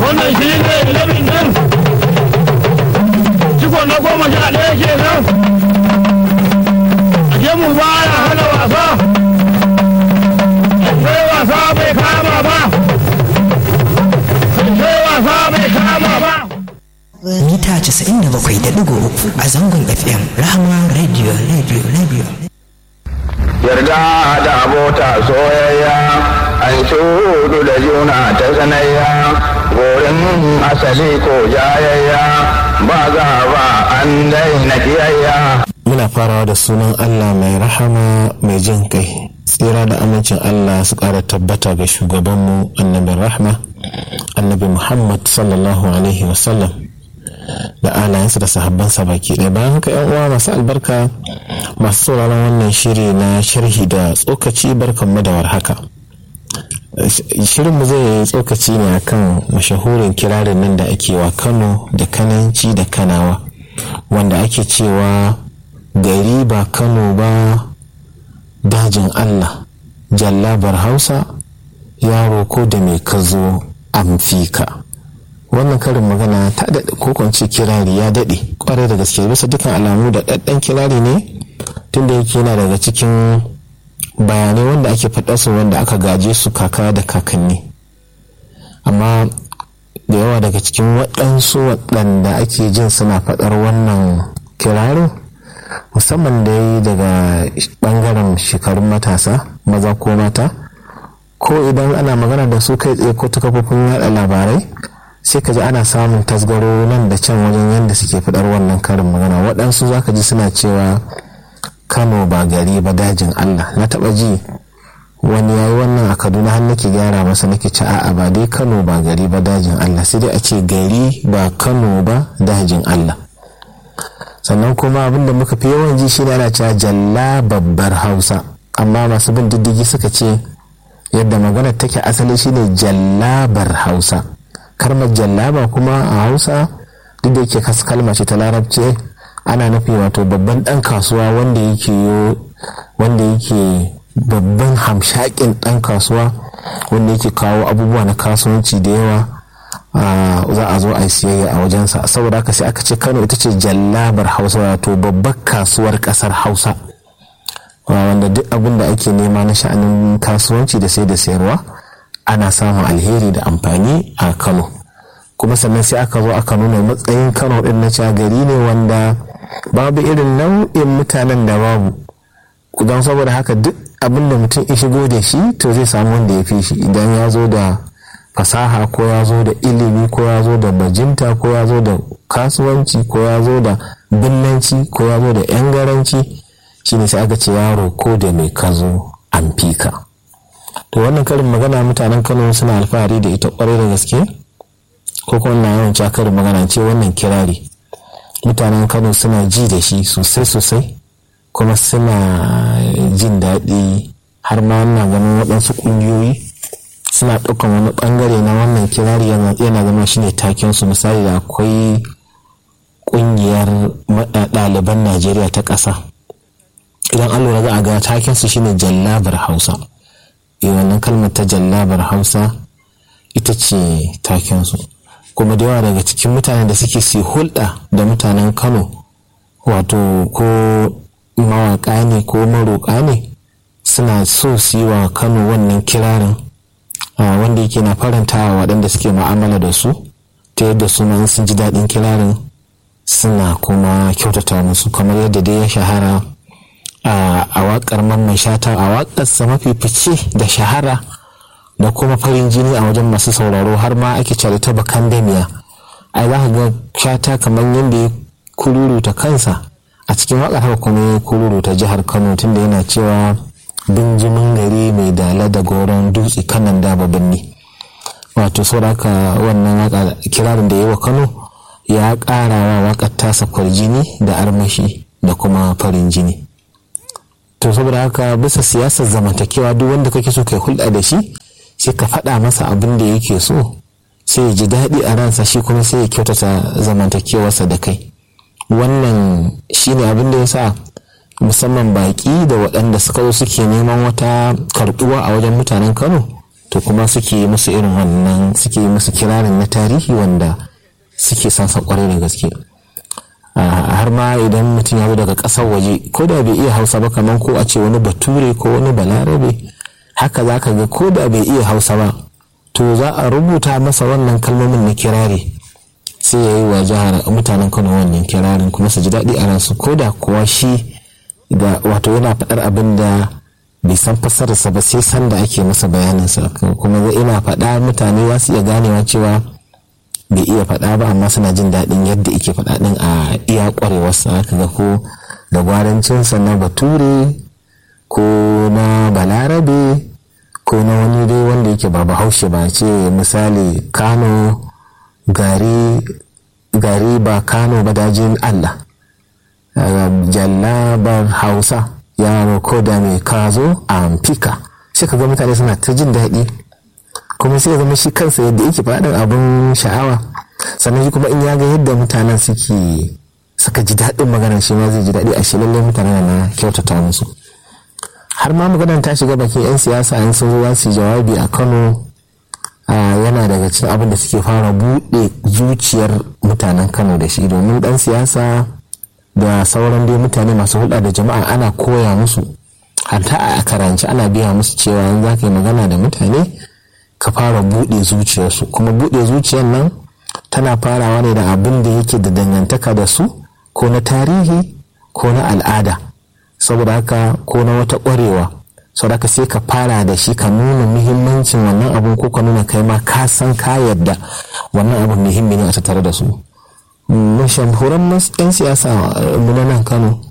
wannan shi ne ilimin nan ciko na goma sha ɗaya ke nan a mu baya hana wasa sai wasa bai kama ba sai wasa bai kama ba mita 97.3 a zangon fm rahama radio radio radio yarda da abota soyayya an shudu da juna ta sanayya gorin asali ko jayayya ba za ba an daina kiyayya muna farawa da sunan allah mai rahama mai jin kai tsira da amincin allah su ƙara tabbata ga shugabanmu annabin rahma annabi muhammad sallallahu alaihi wasallam da alayensa da sahabbansa baki ɗaya bayan haka yan uwa masu albarka masu sauraron wannan shiri na sharhi da tsokaci barkanmu da warhaka shirinmu zai yi tsokaci ne akan mashahurin kirarin nan da ake wa kano da kananci da kanawa wanda ake cewa gari ba kano ba dajin allah jallabar hausa yaro ko da mai kazo amfika wannan karin magana ta daɗe ko kwance kirari ya daɗe kwarai da gaske bisa dukkan alamu da ɗaɗɗan kirari ne tunda yake yana daga cikin bayanai wanda ake faɗa su wanda aka gaje su kaka da kakanni amma da yawa daga cikin waɗansu waɗanda ake jin suna faɗar wannan kirarin musamman da yi daga ɓangaren shekarun matasa maza ko mata ko idan ana magana da su kai tsaye ko ta kafofin yaɗa labarai sai ka ji ana samun tasgaro nan da can wajen yadda suke fidar wannan karin magana waɗansu za ka ji suna cewa kano ba gari ba dajin allah na taɓa ji wani yayi wannan a kaduna har nake gyara masa nake ci a'a ba dai kano ba gari ba dajin allah sai dai a ce gari ba kano ba dajin allah sannan kuma abin da muka fi yawan ji shi ana cewa jalla babbar hausa amma masu bin diddigi suka ce yadda maganar take asali shine jallabar hausa kalmar jallaba kuma a hausa duk da yake kalma ce ta larabci ana nufi wato babban dan kasuwa wanda yake wanda yake babban hamshakin dan kasuwa wanda yake kawo abubuwa na kasuwanci da yawa za a zo a yi siyayya a wajensa saboda haka sai aka ce kano ita ce jallabar hausa wato babbar kasuwar kasar hausa wanda duk abin da ake nema na sha'anin kasuwanci da sai da sayarwa ana samun alheri da amfani a kano kuma sannan sai aka zo aka nuna matsayin kano din na cewa gari ne wanda babu irin nau'in mutanen da babu don saboda haka duk abin da mutum ya shigo da shi to zai samu wanda ya fi shi idan ya zo da fasaha ko ya zo da ilimi ko ya zo da bajinta ko ya zo da kasuwanci ko ya zo da binnanci ko ya zo da yan garanci shine sai aka ce yaro ko da mai kazo an fika to wannan karin magana mutanen kano suna alfahari da ita kwarai da gaske ko kuma na yawan karin magana ce wannan kirari mutanen kano suna ji da shi sosai sosai kuma suna jin daɗi har ma na ganin waɗansu ƙungiyoyi suna ɗaukan wani ɓangare na wannan kirari yana zama shine taken su misali da akwai ƙungiyar ɗaliban najeriya ta ƙasa idan an lura za a ga taken su shine jallabar hausa wannan kalmar ta jallabar hausa ita ce takensu kuma da yawa daga cikin mutanen da suke su hulɗa da mutanen kano wato ko mawaƙa ne ko maroƙa ne suna so su yi wa kano wannan kirarin wanda yake na faranta wa waɗanda suke ma'amala da su ta yadda su ma sun ji daɗin kirarin suna kuma kyautata musu kamar yadda dai ya shahara a waƙar mamman shata a waƙarsa mafi fice da shahara da kuma farin jini a wajen masu sauraro har ma ake cari ta bakan damiya ai za ka ga shata kamar yadda ya kururuta kansa a cikin waƙar haka kuma ya kururuta jihar kano tunda yana cewa binjimin gari mai dala da goron dutse kanan da birni wato sauraka wannan waka kirarin da yi wa kano ya ƙara wa waƙar tasa kwarjini da armashi da kuma farin jini to saboda haka bisa siyasar zamantakewa duk wanda kake so kai hulɗa da shi sai ka faɗa masa abin da yake so sai ya ji daɗi a ransa shi kuma sai ya kyautata zamantakewarsa da kai wannan shine abin da ya sa musamman baƙi da waɗanda suka zo suke neman wata karɓuwa a wajen mutanen kano to kuma suke yi musu irin wannan suke yi musu kirarin na tarihi wanda suke sansa kwarai da gaske har ma idan mutum ya zo daga ƙasar waje ko da bai iya hausa ba kamar ko a ce wani bature ko wani balarabe haka za ka ga ko da bai iya hausa ba to za a rubuta masa wannan kalmomin na kirari sai ya yi wa jihar mutanen kano wannan kirarin kuma su ji daɗi a ransu ko da kuwa shi da wato yana faɗar abin da bai san fassararsa ba sai san da ake masa bayaninsa kuma zai ina faɗa mutane za su iya ganewa cewa bai iya faɗa ba amma suna jin daɗin yadda ike faɗa ɗin a iya ƙwarewarsa haka ga ko da gwarancinsa na bature ko na balarabe ko na wani dai wanda yake ba bahaushe ba ce misali kano gari gari ba kano ba dajin allah jallabar hausa yaro ko da mai kazo a amfika sai ka ga mutane suna ta jin daɗi kuma sai ya zama shi kansa yadda yake faɗin abin sha'awa sannan shi kuma in ya ga yadda mutanen suke suka ji daɗin maganar shi ma zai ji daɗi a shi lallai mutanen na kyautata musu har ma maganar ta shiga bakin 'yan siyasa an sun zo su jawabi a kano yana daga cikin abin da suke fara buɗe zuciyar mutanen kano da shi domin ɗan siyasa da sauran dai mutane masu hulɗa da jama'a ana koya musu hatta a karanci ana biya musu cewa in za ka yi magana da mutane ka fara buɗe zuciyarsu kuma buɗe zuciyar nan tana farawa ne da abin da yake da dangantaka da su ko na tarihi ko na al'ada saboda haka ko na wata ƙwarewa saboda haka sai ka fara da shi ka nuna muhimmancin wannan abun ko ka nuna kai ma ka san ka yadda wannan abun muhimmi ne a tattare da su mashahuran 'yan siyasa mu na nan kano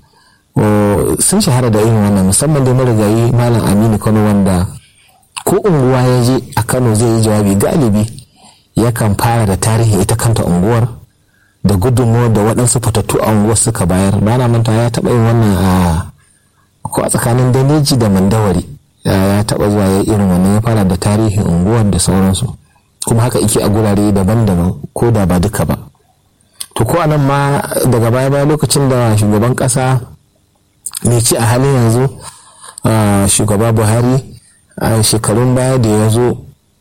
sun shahara da irin wannan musamman da marigayi malam aminu kano wanda ko unguwa ya je a kano zai yi jawabi galibi yakan fara da tarihi ita kanta unguwar da gudunmuwar da waɗansu fitattu a unguwar suka bayar bana manta ya taɓa yin wannan a ko a tsakanin daneji da mandawari ya taɓa zuwa ya irin wannan ya fara da tarihin unguwar da sauransu kuma haka ike a gurare daban-daban ko da ba duka ba to ko anan ma daga baya baya lokacin da shugaban ƙasa mai ci a halin yanzu shugaba buhari a shekarun baya da ya zo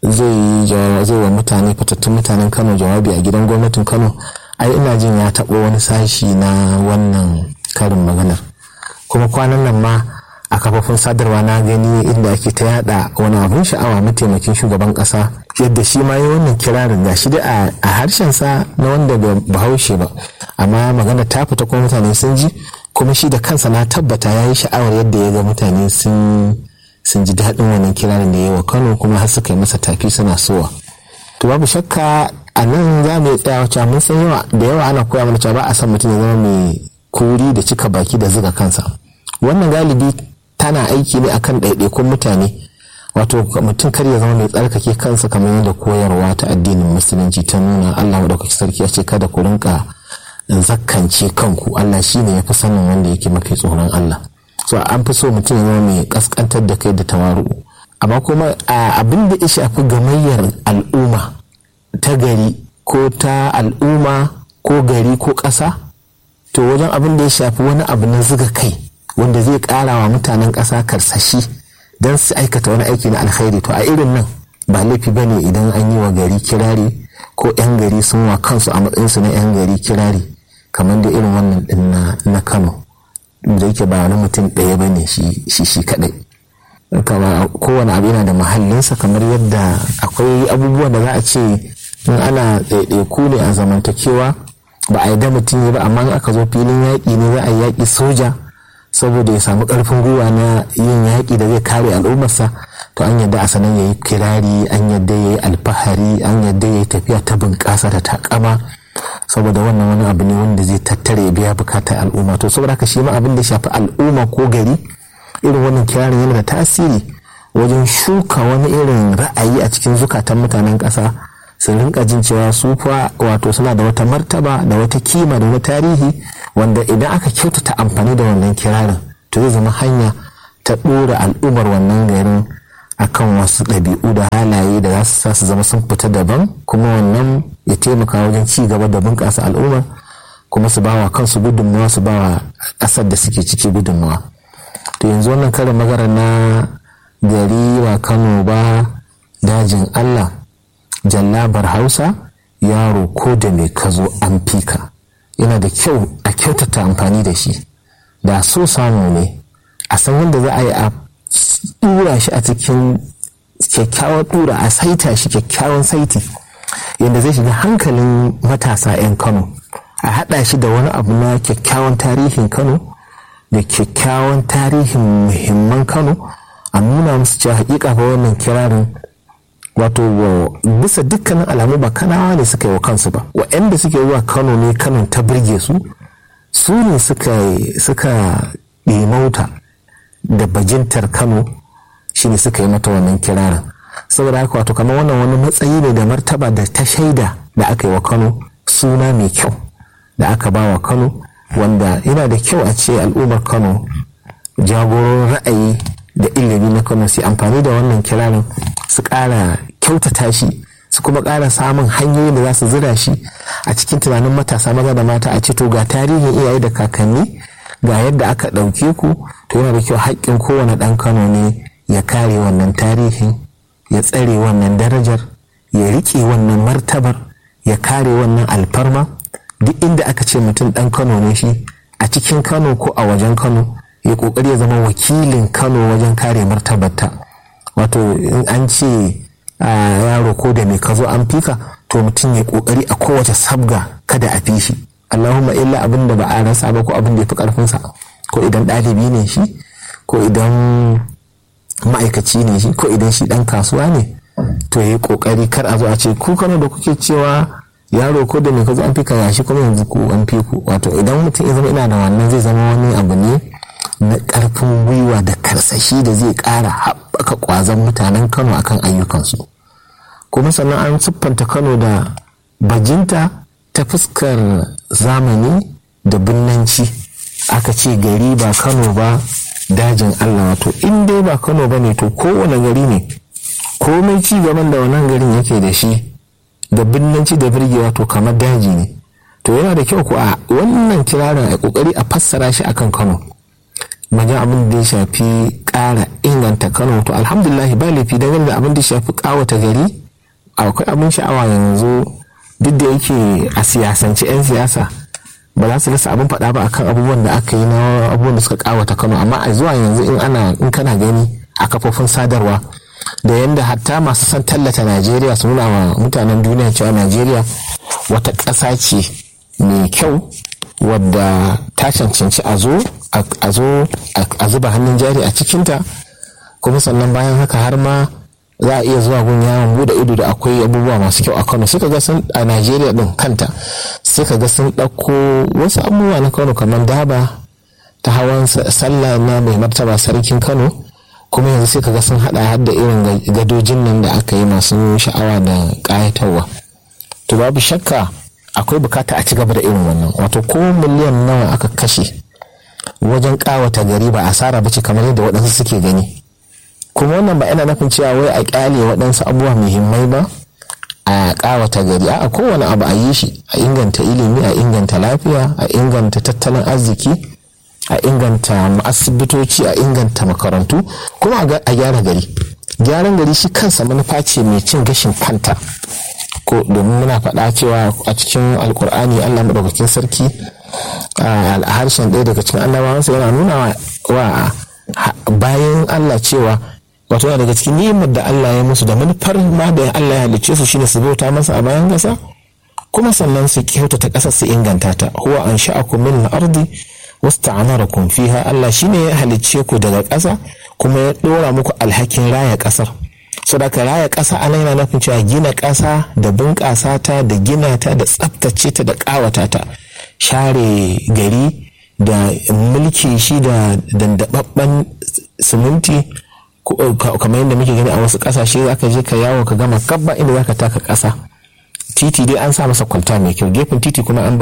zai zai wa mutane fitattun mutanen kano jawabi a gidan gwamnatin kano ai ina jin ya taɓo wani sashi na wannan karin maganar kuma kwanan nan ma a kafofin sadarwa na gani inda ake ta yada wani abun sha'awa mataimakin shugaban kasa yadda shi ma yi wannan kirarin ga shi dai a harshen sa na wanda ba bahaushe ba amma magana ta fita kuma mutane sun ji kuma shi da kansa na tabbata ya yi sha'awar yadda ya ga mutane sun sun ji daɗin wannan kirarin da ya wa kano kuma har suka yi masa tafi suna sowa to babu shakka a nan za mu tsaya wacce mun san yawa da yawa ana koya mana cewa ba a san mutum ya zama mai kuri da cika baki da zuga kansa wannan galibi tana aiki ne akan ɗaiɗaikun mutane wato mutum kar ya zama mai tsarkake kansa kamar yadda koyarwa ta addinin musulunci ta nuna allah maɗaukaki sarki ya ce kada ku rinka zakkance kanku allah shine ya fi sanin wanda yake mafi tsoron allah so an fi so mutum ya zama mai kaskantar da kai da tawaru amma kuma abin da ya shafi gamayyar al'umma ta gari ko ta al'umma ko gari ko ƙasa to wajen abin da ya shafi wani abu na zuga kai wanda zai ƙara wa mutanen ƙasa karsashi don su aikata wani aiki na alkhairi to a irin nan ba laifi bane idan an yi wa gari kirari ko 'yan gari sun wa kansu a matsayinsu na 'yan gari kirari kamar da irin wannan din na kano da yake ba wani mutum ɗaya ba ne shi shi kaɗai kowane abu yana da mahallinsa kamar yadda akwai abubuwan da za a ce in ana ɗaiɗaiku ne a zamantakewa ba a yi da mutum ya ba amma in aka zo filin yaƙi ne za a yi yaƙi soja saboda ya samu ƙarfin gwiwa na yin yaƙi da zai kare al'ummarsa to an yadda a sanan ya yi kirari an yadda ya yi alfahari an yadda ya yi tafiya ta bunƙasa da takama saboda wannan wani abu ne wanda zai tattare ya biya bukatar al'umma to saboda haka shi ma abin da shafi al'umma ko gari irin wannan kirarin yana da tasiri wajen shuka wani irin ra'ayi a cikin zukatan mutanen ƙasa su rinka jin cewa su fa wato suna da wata martaba da wata kima da wani tarihi wanda idan aka kyautata amfani da wannan kirarin to zai zama hanya ta ɗora al'ummar wannan garin akan wasu ɗabi'u da halaye da za su sa su zama sun fita daban kuma wannan ya taimaka wajen ci gaba da bunƙasa al'umma kuma su bawa kansu gudunmawa su bawa ƙasar da suke ciki gudunmawa to yanzu wannan karin magana na gari ba kano ba dajin allah jallabar hausa yaro ko da mai kazo an fika yana da kyau a kyautata amfani da shi da so samu ne a san yadda za a yi a dura shi a cikin kyakkyawan dura a saita shi kyakkyawan saiti yadda zai shiga hankalin matasa 'yan kano a haɗa shi da wani abu na kyakkyawan tarihin kano da kyakkyawan tarihin muhimman kano a nuna musu cewa hakika fa wannan kirarin wato bisa dukkanin alamu ba kanawa ne suka yi wa kansu ba waɗanda suke zuwa kano ne kano ta birge su su ne suka ɗimauta da bajintar kano shine suka yi mata wannan kirarin saboda haka wato kamar wannan wani matsayi ne da martaba da ta shaida da aka yi wa kano suna mai kyau da aka ba wa kano wanda yana da kyau a ce al'ummar kano jagoron ra'ayi da ilimi na kano su amfani da wannan kirarin su ƙara kyautata shi su kuma ƙara samun hanyoyin da za su zira shi a cikin tunanin matasa maza da mata a ce to ga tarihin iyaye da kakanni ga yadda aka ɗauke ku to yana da kyau haƙƙin kowane ɗan kano ne ya kare wannan tarihin ya tsare wannan darajar ya riƙe wannan martabar ya kare wannan alfarma duk inda aka ce mutum ɗan kano ne shi a cikin kano ko a wajen kano ya ƙoƙari ya zama wakilin kano wajen kare martabarta wato in an ce yaro ko da mai ka zo an fika to mutum ya ƙoƙari a kowace sabga kada a fi shi allahumma illa abin da ba a rasa ba ko abin da ya fi ƙarfinsa ko idan ɗalibi ne shi ko idan ma'aikaci ne shi ko idan shi ɗan kasuwa ne to ya yi ƙoƙari kar a zo a ce ku kano da kuke cewa yaro ko da mai ka zo an fika yashi kuma yanzu ku an fi ku wato idan mutum ya zama ina da wannan zai zama wani abu ne na ƙarfin gwiwa da karsashi da zai ƙara haɓaka ƙwazon mutanen kano akan ayyukansu kuma sannan an siffanta kano da bajinta ta fuskar zamani da binnanci aka ce gari ba kano ba dajin allah wato in dai ba kano ba ne to kowane gari ne komai ci gaban da wannan garin yake da shi da binnanci da birgewa to kamar daji ne to yana da kyau ko a wannan kirarin a kokari a fassara shi akan kano wajen abin da ya shafi ƙara inganta kano to alhamdulillah ba laifi dangane da abin da ya shafi ƙawata gari akwai abin sha'awa yanzu duk da yake a siyasance 'yan siyasa ba za su rasa abin faɗa ba akan abubuwan da aka yi na abubuwan da suka ƙawata kano amma a zuwa yanzu in ana in kana gani a kafofin sadarwa da yadda hatta masu son tallata najeriya su nuna wa mutanen duniya cewa najeriya wata ƙasa ce mai kyau wadda ta cancanci a zo a zo a zuba hannun jari a cikinta kuma sannan bayan haka har ma za a iya zuwa gun yawon bude ido da akwai abubuwa masu kyau a kano suka ga sun a najeriya din kanta suka ga sun ɗauko wasu abubuwa na kano kamar daba ta hawan sallah na mai martaba sarkin kano kuma yanzu sai ga sun hada har da irin gadojin nan da aka yi masu sha'awa da ƙayatarwa to babu shakka akwai bukata a ci gaba da irin wannan wato ko miliyan nawa aka kashe wajen kawata gari ba asara bace kamar yadda waɗansu suke gani kuma wannan ba yana nufin cewa wai a kyale waɗansu abubuwa muhimmai ba a kawata gari a kowane abu a yi shi a inganta ilimi a inganta lafiya a inganta tattalin arziki a inganta asibitoci a inganta makarantu kuma a gyara gari gyaran gari shi kansa manufa ce mai cin gashin kanta ko domin muna faɗa cewa a cikin alkur'ani allah maɗaukakin sarki a harshen ɗaya daga cikin annabawansa yana nuna wa bayan allah cewa wato yana daga cikin ni'imar da allah ya musu da manufar ma da allah ya halicce su shine su bauta masa a bayan ƙasa kuma sannan su kyautata ƙasar su inganta ta huwa an sha'akum min al-ardi wasta'amarakum fiha Allah shine ya halicce ku daga ƙasa kuma ya ɗora muku alhakin raya ƙasar saboda raya ƙasa ana yana nufin cewa gina ƙasa da bunƙasa ta da gina ta da tsaftace ta da ƙawata ta share gari da mulki shi da dandababben siminti kamar yadda muke gani a wasu ƙasashe zaka je ka yawo ka gama kabba inda zaka taka ƙasa titi dai an sa masa kwalta mai kyau gefen titi kuma an